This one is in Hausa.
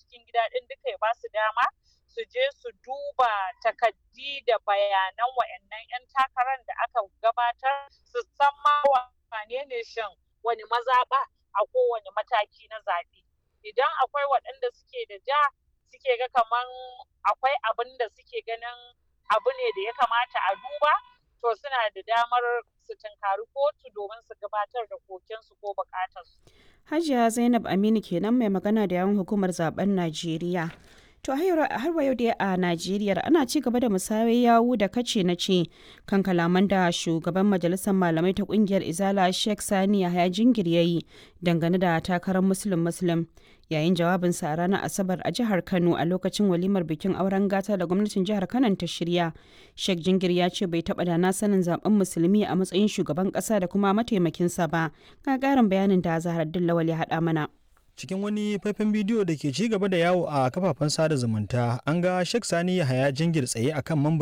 cikin gida ɗin duka ya ba su dama su je su duba takaddi da bayanan wa'annan 'yan takarar da aka gabatar su san ma wane ne shin wani mazaɓa a kowane mataki na zaɓe idan akwai waɗanda suke da ja suke ga kaman akwai abin da suke ganin abu ne da ya kamata a duba to suna da damar su tunkari kotu domin su gabatar da kokensu ko bukatarsu. Hajiya Zainab Aminu kenan mai magana da yawan hukumar zaben Najeriya. To har wa yau dai a Najeriya ana ci gaba da musayar yawu da kace na ce kan kalaman da shugaban majalisar malamai ta kungiyar Izala Sheikh Sani Yahaya Jingir yayi dangane da takarar Muslim Muslim yayin jawabinsa a ranar Asabar a jihar Kano a lokacin walimar bikin auren gata da gwamnatin jihar Kano ta shirya. Sheikh Jingir ya ce bai taɓa da na sanin zaben musulmi a matsayin shugaban ƙasa da kuma mataimakinsa ba. Ga ƙarin bayanin da Zahar Lawal ya haɗa mana. cikin wani faifan bidiyo da ke ci gaba da yawo a kafafen sada zumunta an ga Sheikh Sani Yahaya Jingir tsaye akan mambar